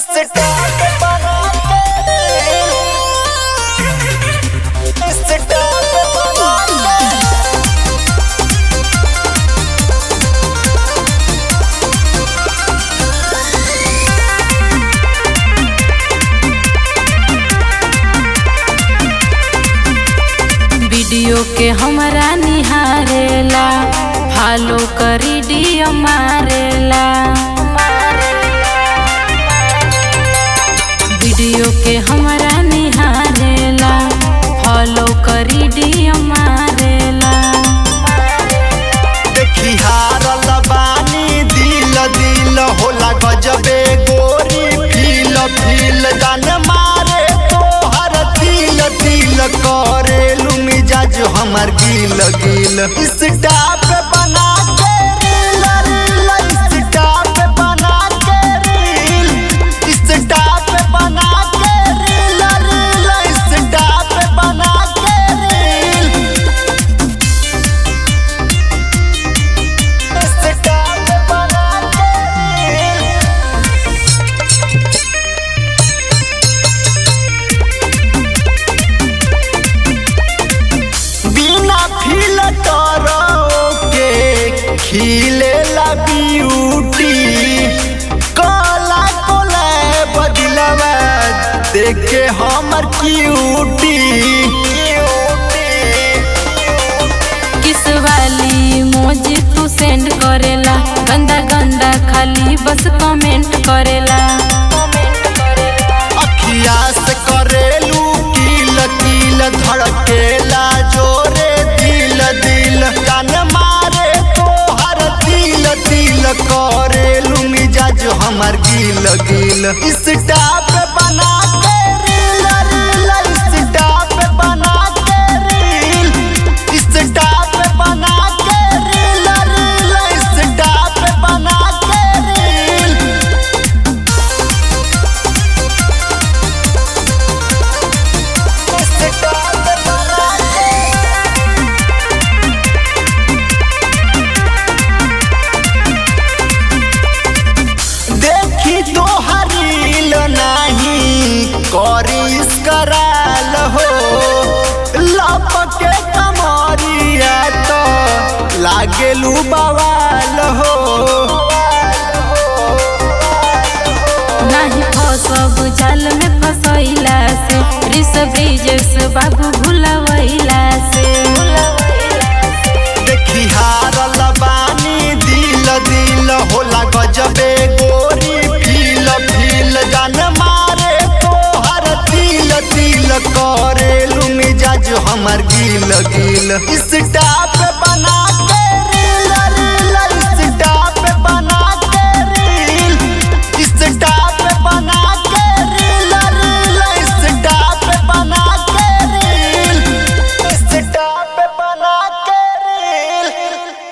start बनाते start बनाते video के हमरा निहारेला फॉलो करी डियो मारेला वीडियो के हमरा निहारेला फॉलो करी डियो मारेला देखी हारल बानी दिल दिल होला गजबे गोरी फील फील जान मारे तोहर दिल दिल करे मिजाज हमर गिल गिल स्टाप बना के रील रील स्टाप बना के रील स्टाप बना के रील रील स्टाप बना के रील स्टाप बना के रील बिना फिल्टर के खिले ला ब्यूटी काला कोला बदलवा देख के हमर क्यूटी किस वाली मोजी तू सेंड करेला गंदा गंदा खाली बस कमेंट करेला अखिया से करेलू किल किल धड़केला जोरे दिल दिल जान मारे तोहर दिल दिल करेलू मिजाज हमर गिल गिल स्टाप बना के रील रील स्टाप बना के रील स्टाप बना के रील रील स्टाप बना के रील स्टाप बना के देखी तो हरील नाही करिस कराल हो लपके कमरिया तो लागेलू बवाल हो नाही फसब जाल में फसैला से रिस ब्रिजेश बाबू भुलवैला से देखी हारल बानी दिल दिल होला गजबे गोरी फील फील जान मारे तोहर दिल दिल करेलू मिजाज हमर गिल गिल स्टाप